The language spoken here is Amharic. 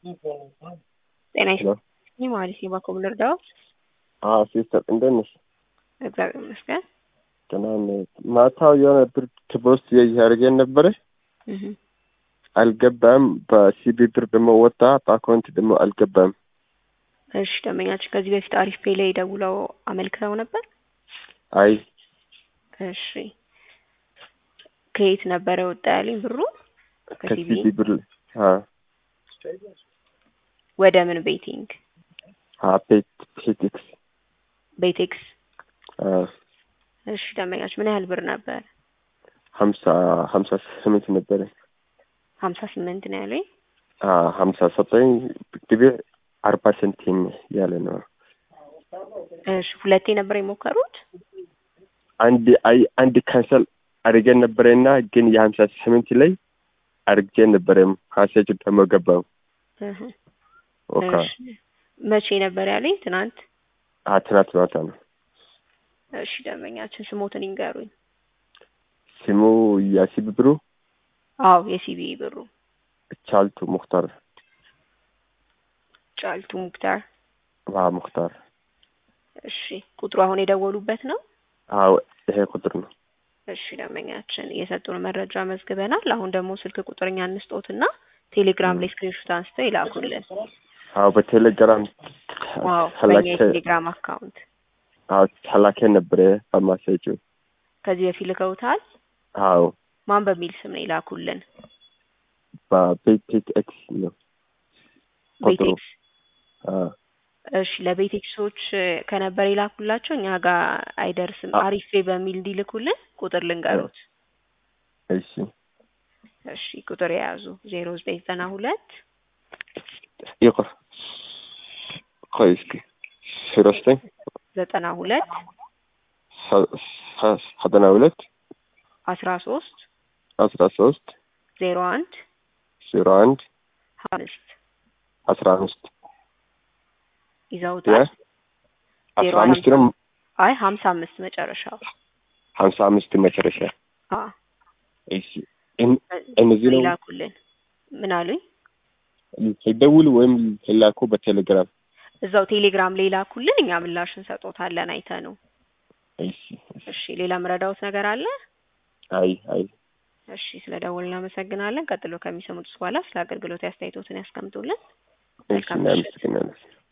ጤና ይስጥልኝ ማለት ነው። ባኮ ልርዳው? አዎ ሲስተር እንደት ነሽ? እግዚአብሔር ይመስገን። ደህና ነኝ። ማታው የሆነ ብር ፖስት እያደረገን ነበረ እህ አልገባም። በሲቢ ብር ደግሞ ወጣ፣ በአካውንት ደግሞ አልገባም። እሺ ደንበኛችን ከዚህ በፊት አሪፍ ፔ ላይ ደውለው አመልክተው ነበር? አይ እሺ ከየት ነበረ ወጣ ያለኝ ብሩ? ከሲቢ ከሲቢ ብር አ ወደ ምን ቤቲንግ? አ ፔት ፔቲክስ ቤቴክስ። አ እሺ ደንበኛችን ምን ያህል ብር ነበር? ሀምሳ ሀምሳ ስምንት ነበረ። ሀምሳ ስምንት ነው ያለኝ። አ ሀምሳ ዘጠኝ ግቤ አርባ ሰንቲም ያለ ነው። እሺ ሁለቴ ነበር የሞከሩት? አንድ አይ አንድ ካንሰል አድርገን ነበረና ግን የሀምሳ ስምንት ላይ አድርጌ ነበረም ካሴጅ ደግሞ ገባው። እህ ኦካ እሺ መቼ ነበር ያለኝ? ትናንት። አ ትናንት ማታ ነው። እሺ ደንበኛችን ስሞትን ይንገሩኝ። ስሙ ያሲብ ብሩ አዎ የሲቢ ብሩ ቻልቱ ሙክታር ጫልቱ ሙክታር። ዋ ሙክታር እሺ ቁጥሩ አሁን የደወሉበት ነው? አዎ ይሄ ቁጥር ነው። እሺ ደንበኛችን የሰጡን መረጃ መዝግበናል። አሁን ደግሞ ስልክ ቁጥርኛ እንስጦትና ቴሌግራም ላይ ስክሪንሾት አንስተው ይላኩልን። አዎ በቴሌግራም ዋው በእኛ ተላከ የቴሌግራም አካውንት አዎ ተላከ ነበረ በማሴጁ ከዚህ በፊት ልከውታል። አዎ ማን በሚል ስም ነው ይላኩልን? በቤቴክ ኤክስ ነው ቁጥሩ። ቤቴክስ። አዎ እሺ ለቤቴክሶች ከነበር ይላኩላቸው እኛ ጋር አይደርስም። አ- አሪፌ በሚል እንዲልኩልን ቁጥር ልንገሩት። እሺ እሺ ቁጥር የያዙ ዜሮ ዘጠኝ ዘጠና ሁለት ይቆር ቆይ እስኪ ዜሮ ዘጠኝ ዘጠና ሁለት ሰ- ሰ- ዘጠና ሁለት አስራ ሶስት አስራ ሶስት ዜሮ አንድ ዜሮ አንድ አምስት አስራ አምስት ይዘውታል። ዜሮ አስራ አምስት ነው አይ ሀምሳ አምስት መጨረሻው። ሀምሳ አምስት መጨረሻ አ እሺ እን- እነዚህ ነው ይላኩልን። ምን አሉኝ? ይደውሉ ወይም ይላኩ በቴሌግራም እዛው ቴሌግራም ላይ ይላኩልን። እኛ ምላሽ እንሰጦታለን አይተ ነው። እሺ እሺ ሌላ ምረዳውት ነገር አለ? አይ አይ እሺ ስለ ደወል እናመሰግናለን። ቀጥሎ ከሚሰሙት በኋላ ስለ አገልግሎት አስተያየቶትን ያስቀምጡልን። እሺ መልካም ምሽት። እናመሰግናለን